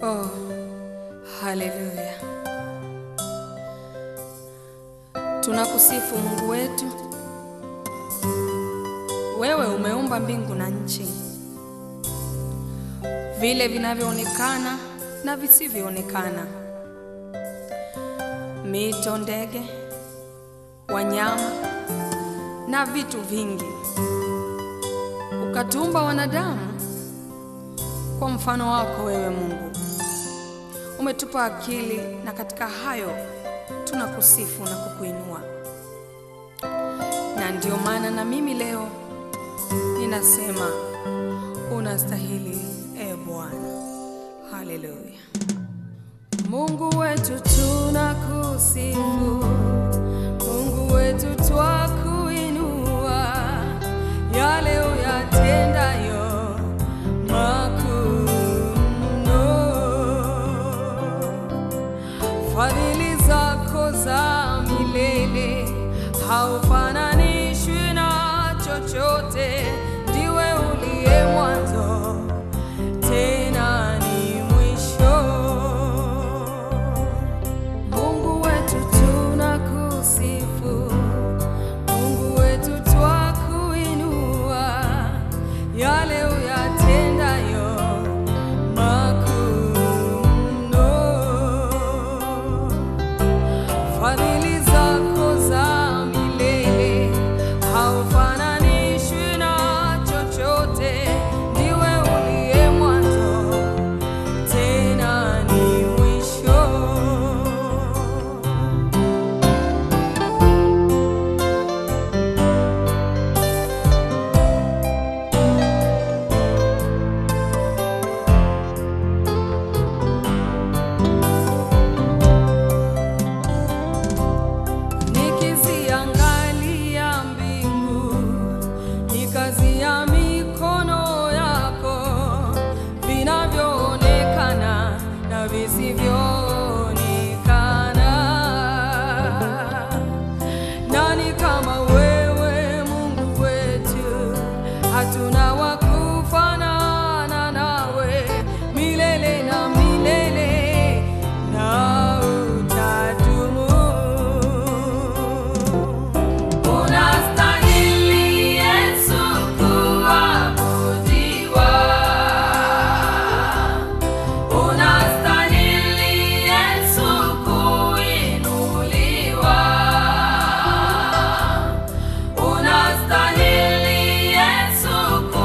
Oh, haleluya! Tunakusifu Mungu wetu. Wewe umeumba mbingu na nchi, vile vinavyoonekana na visivyoonekana, mito, ndege, wanyama na vitu vingi. Ukatuumba wanadamu kwa mfano wako wewe Mungu. Umetupa akili na katika hayo tunakusifu na kukuinua. Na ndio maana na mimi leo ninasema unastahili, e Bwana. Haleluya. Mungu wetu tunakusifu, Mungu wetu twakuinua, yale uyatendayo makuu mno. Fadhili zako za milele haufananishwi na chochote, ndiwe uliye mwanzo tena ni mwisho. Mungu wetu tunakusifu, Mungu wetu twakuinua, yale uyatendayo makuu mno. Fadhili zako za milele haufananishwi na chochote, ndiwe uliye mwanzo tena ni mwisho. Nikiziangalia mbingu, ni kazi ya mikono yako, vinavyoonekana na visivyoonekana. Nani kama wewe Mungu wetu? Hatuna wa kufanana nawe, milele na milele na utadumu. Unastahili Yesu kuabudiwa. Unastahili Yesu kuinuliwa. Unastahili Yesu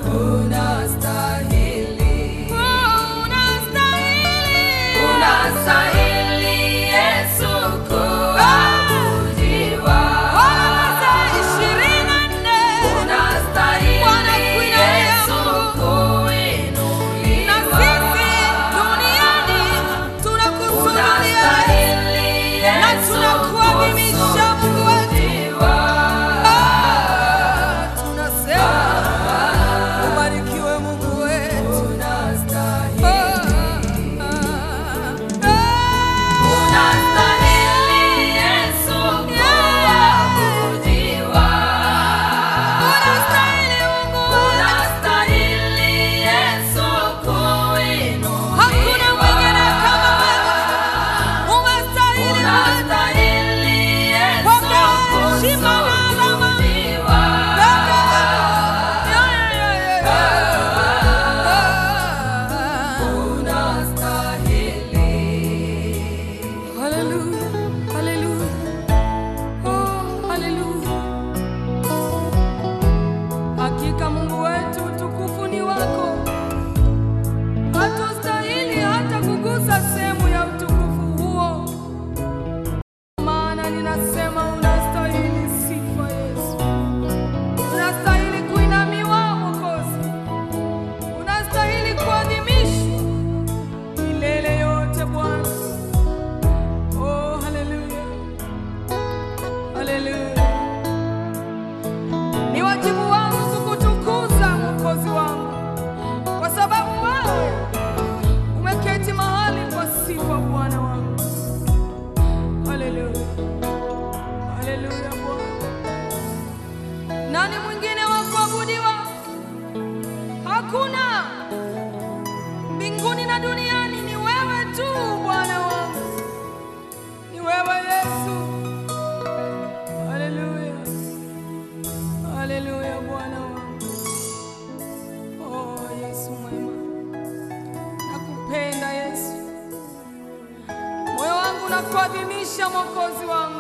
unastahili. unastahili. Unastahili Yesu kuabudiwa. Ona masaa ishirini na nne. Unastahili Bwana kuinamia Yesu kuinuliwa. Na sisi duniani tunakusujudia Unastahili na Yesu tunakuadhimisha Mungu wetu. kusujudiwa. Ah, tunasema ubarikiwe Mungu wetu. Unastahili. Ah, ah, ah. Unastahili Yesu kuabudiwa. Unastahili Mungu wetu. Unastahili Yesu kuinuliwa. Hakuna mwingine kama wewe. Umestahili Mungu. Unastahili Yesu Pokea heshima na adhama. kusujudiwa. Unastahili. Hallelujah, hallelujah. Oh, hallelujah. Hakika Mungu wetu utukufu ni wako. Hatustahili hata kugusa sehemu ya utukufu huo. Maana ninasema unastahili sifa Yesu. Unastahili kuinamiwa Mwokozi. Unastahili kuadhimishwa milele yote Bwana. Oh, haleluya. Haleluya. Ni wajibu wangu kukutukuza Mwokozi wangu, kwa sababu wewe umeketi mahali kwa sifa, Bwana wangu. Haleluya. Haleluya Bwana. Nani mwingine wa kuabudiwa? Hakuna. Mbinguni na duniani ni wewe tu Bwana wangu. Ni wewe Yesu. Haleluya. Haleluya Bwana wangu. Oh Yesu mwema. Nakupenda Yesu. Moyo wangu nakuadhimisha Mwokozi wangu.